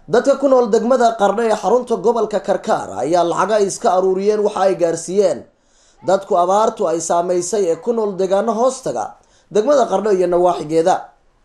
dadka ku nool degmada qardho ee xarunta gobolka karkaar ayaa lacaga ay iska aruuriyeen waxa ay gaarsiiyeen dadku abaartu ay saameysay ee ku nool deegaano hoostaga degmada qardho iyo nawaaxigeeda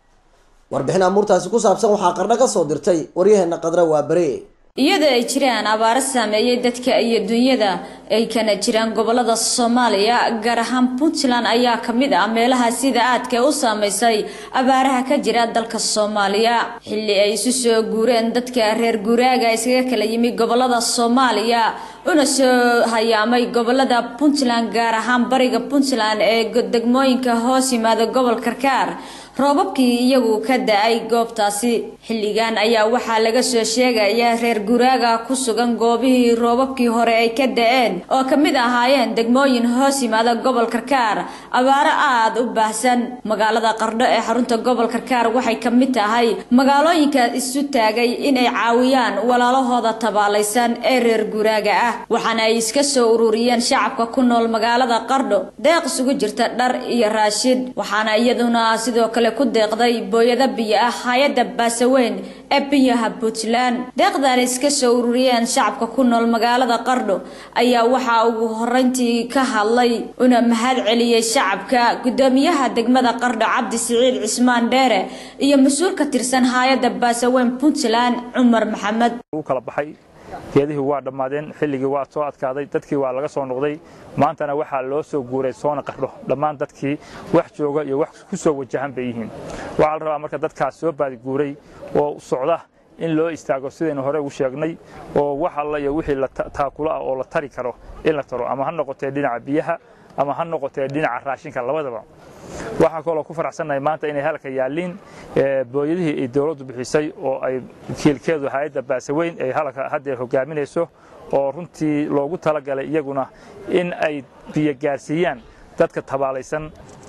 warbixin amuurtaasi ku saabsan waxaa qardho kasoo dirtay waryaheena qadra waa bare iyadoo ay jiraan abaaro saameeyay dadka iyo dunyada ay kana jiraan gobolada soomaaliya gaar ahaan puntland ayaa kamid ah meelaha sida aadka u saameysay abaaraha ka jira dalka soomaaliya xilli ay isu soo guureen dadka reer guuraaga iskaga kala yimi gobolada soomaaliya una soo hayaamay gobolada puntland gaar ahaan bariga puntland ee degmooyinka hoos yimaada gobol karkaar roobabkii iyagu ka da-ay goobtaasi xilligan ayaa waxaa laga soo sheegaya reer guraaga ku sugan goobihii roobabkii hore ay ka da-een oo kamid ahaayeen degmooyin hoos yimaada gobol karkaar abaaro aada u baahsan magaalada qardho ee xarunta gobol karkaar waxay kamid tahay magaalooyinka isu taagay inay caawiyaan walaalahooda tabaalaysan ee reer guraaga ah waxaana ay iska soo ururiyeen shacabka ku nool magaalada qardho deeq isugu jirta dhar iyo raashid waxaana iyaduna sidoo kale ku deeqday booyado biyo ah hay-adda baasaweyn ee biyaha puntland deeqdan iska soo ururiyeen shacabka ku nool magaalada qardho ayaa waxaa ugu horeyntii ka hadlay una mahad celiyey shacabka gudoomiyaha degmada qardho cabdi siciid cismaan dheere iyo mas-uul ka tirsan hay-adda baasaweyn puntland cumar maxamed kala baxay geedihii waa dhammaadeen xilligii waa soo adkaaday dadkii waa laga soo noqday maantana waxaa loo soo guuray soona qardho dhammaan dadkii wax jooga iyo wax ku soo wajahan bay yihiin waxaa la rabaa marka dadkaas soo baadiguuray oo socda in loo istaago sidaynu hore ugu sheegnay oo wax alla iyo wixii taakulo ah oo la tari karo in la taro ama ha noqotee dhinaca biyaha ama ha noqotee dhinaca raashinka labadaba waxaa kaloo ku faraxsannahay maanta inay halka yaalliin booyadihii ay dowladdu bixisay oo ay kiilkeedu hay-adda baasaweyn ay halka haddeer hogaaminayso oo runtii loogu talagalay iyaguna in ay biyo gaarsiiyaan dadka tabaalaysan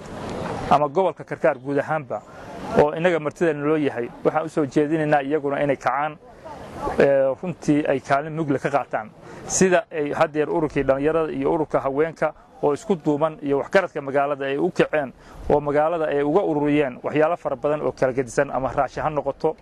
ama gobolka karkaar guud ahaanba oo innaga martideena loo yahay waxaan u soo jeedinaynaa iyaguna inay kacaan runtii ay kaalin mugle ka qaataan sida ay haddeer ururkii dhallinyarada iyo ururka haweenka oo isku duuban iyo waxgaradka magaalada ay u kaceen oo magaalada ay uga ururiyeen waxyaalo fara badan oo kala gedisan ama raashi ha noqoto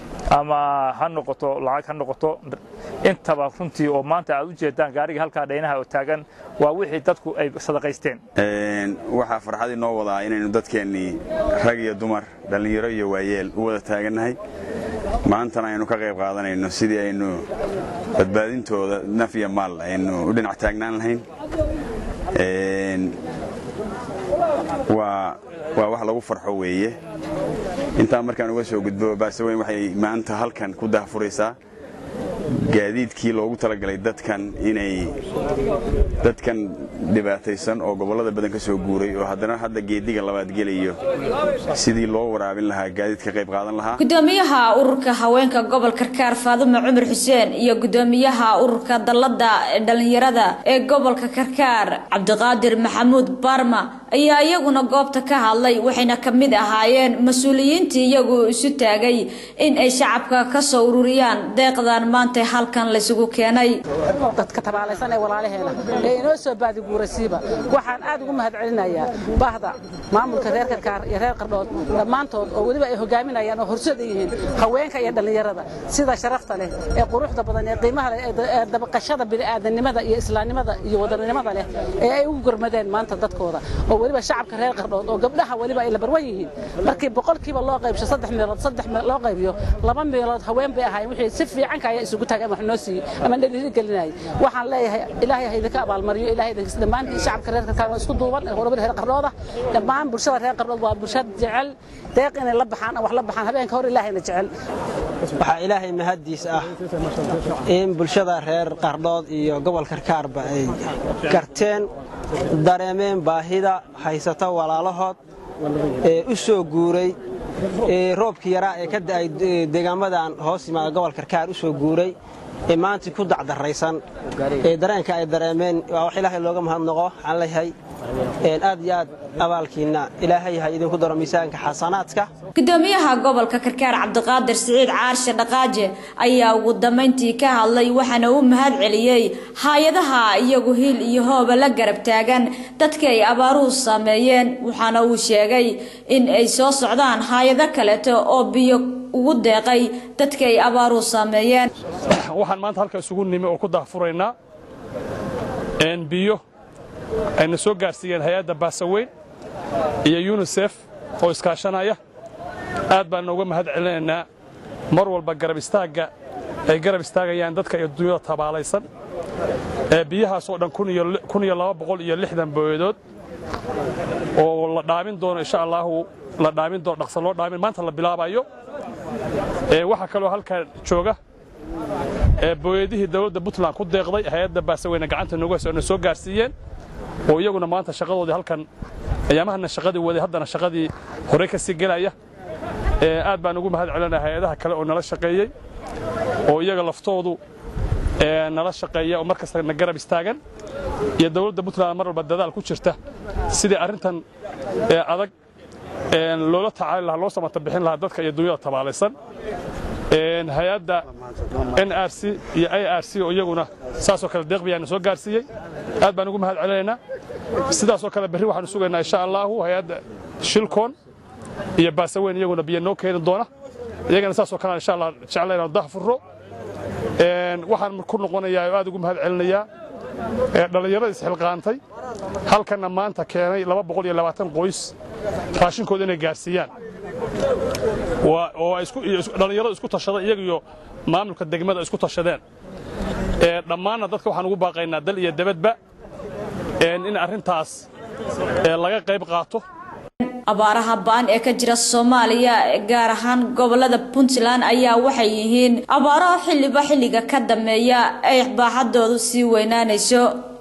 ama ha noqoto lacag ha noqoto intaba runtii oo maanta aad u jeedaan gaariga halkaa dhaynaha oo taagan waa wixii dadku ay sadaqaysteen waxaa farxad inoo wadaa inaynu dadkeennii rag iyo dumar dhallinyaro iyo waayeel u wada taagannahay maantana aynu ka qayb qaadanayno sidii aynu badbaadintooda naf iyo maal aynu u dhinac taagnaan lahayn waa wax lagu farxo weeye intaa markaan uga soo gudbo baasaweyn waxay maanta halkan ku dahfuraysaa gaadiidkii loogu talagalay dadkan inay dadkan dhibaataysan oo gobollada badan ka soo guuray oo haddana hadda geediga labaad gelayo sidii loo waraabin lahaa gaadiid ka qayb qaadan lahaa gudoomiyaha ururka haweenka gobol karkaar faadumo cumar xuseen iyo gudoomiyaha ururka dallada dhalinyarada ee gobolka karkaar cabdiqaadir maxamuud barma ayaa iyaguna goobta ka hadlay waxayna ka mid ahaayeen mas-uuliyiintii iyagu isu taagay in ay shacabka ka soo ururiyaan deeqdan maanta halkan laysugu keenay dadka tabaalaysan ee walaalaheena ee inoo soo baadiguurasiiba waxaan aad ugu mahad celinayaa bahda maamulka reer karkaar iyo reer qardhood dhammaantood oo weliba ay hogaaminayaan oo horseed yihiin haweenka iyo dhallinyarada sida sharafta leh ee quruxda badan ee qiimaha leh ee dabaqashada bini'aadanimada iyo islaamnimada iyo wadaninimada leh ee ay ugu gormadeen maanta dadkooda oo weliba shacabka reer qardhood oo gabdhaha weliba ay la barwan yihiin markii boqolkiiba loo qaybsho saddex meelood saddex loo qaybiyo laba meelood haween bay ahaayeen wixii si fiican kaya isugu taageen wax noo siiyey ama dhaliili gelinayay waxaan leeyahay ilaahay ha idinka abaalmariyo ilaahay idinka dhammaan shacabka reer karkaar isku duuban ee horumar reer qardhooda dhammaan bulshada reer qardhood waa bulshad jecel deeq inay la baxaan wax la baxaan habeenka hor ilaahayna jecel waxaa ilaahay mahaddiis ah in bulshada reer qardhood iyo gobol karkaarba ay garteen dareemeen baahida haysata walaalahood ee u soo guuray roobkii yaraa ee ka da'ay deegaamadan hoos yimaada gobol karkaar u soo guuray ee maanta ku dacdaraysan ee dareenka ay dareemeen waa wax ilaahay looga mahadnaqo waxaan leeyahay aad iyo aad abaalkiinna ilaahay ha idinku daro miisaanka xasanaadka gudoomiyaha gobolka karkaar cabdiqaadir siciid caarshe dhaqaaje ayaa ugu dambayntii ka hadlay waxaana uu mahad celiyey hay-adaha iyagu hil iyo hooba la garab taagan dadka ay abaaruhu saameeyeen waxaana uu sheegay in ay soo socdaan hay-ado kaleeto oo biyo ugu deeqay dadka ay abaaruhu saameeyeen waxaan maanta halka isugu nimi oo ku daahfuraynaa biyo ayna soo gaarsiiyeen hay-adda baasaweyn iyo yunisef oo iskaashanaya aad baan nooga mahad celinaynaa mar walba garab istaagga ay garab istaagayaan dadka iyo dunyada tabaalaysan ee biyahaas oo dhan kun iyo laba boqol iyo lixdan booyadood oo la dhaamin doono insha allaahu la dhaamin doono dhaqsa loo dhaamin maanta la bilaabayo waxaa kaloo halkaa jooga booyadihii dowladda puntland ku deeqday hay-adda baasaweyne gacanta noogu hayso na soo gaarsiiyeen oo iyaguna maanta shaqadoodii halkan ayaamahana shaqadii waday haddana shaqadii horey ka sii gelaya aad baan ugu mahad celinaa hay-adaha kale oo nala shaqeeyey oo iyaga laftoodu nala shaqeeya oo mar kasta na garab istaagan iyo dowladda puntland mar walba dadaal ku jirta sidii arrintan adag loola tacaali lahaa loo samata bixin lahaa dadka iyo dunyada tabaalaysan hay-adda n r c iyo i r c oo iyaguna saasoo kale deeqbiyaana soo gaarsiiyey aad baan ugu mahad celinaynaa sidaasoo kale berri waxaanu sugaynaa insha allaahu hay-adda shilkoon iyo baasaweyn iyaguna biyo noo keeni doona iyagana saasoo kale insha allah jecla inaanu dahfurro waxaan ku noqonayaa oo aad ugu mahad celinayaa dhallinyarada isxilqaantay halkanna maanta keenay laba boqol iyo labaatan qoys raashinkooda inay gaarsiiyaan oo dhallinyarada isku tashaday iyaga iyo maamulka degmada isku tashadeen dhammaanna dadka waxaan ugu baaqaynaa dal iyo debadba in arrintaas laga qayb qaato abaaraha ba'an ee ka jira soomaaliya gaar ahaan gobolada puntland ayaa waxay yihiin abaaraha xilliba xilliga ka dambeeya ay baaxadoodu sii weynaanayso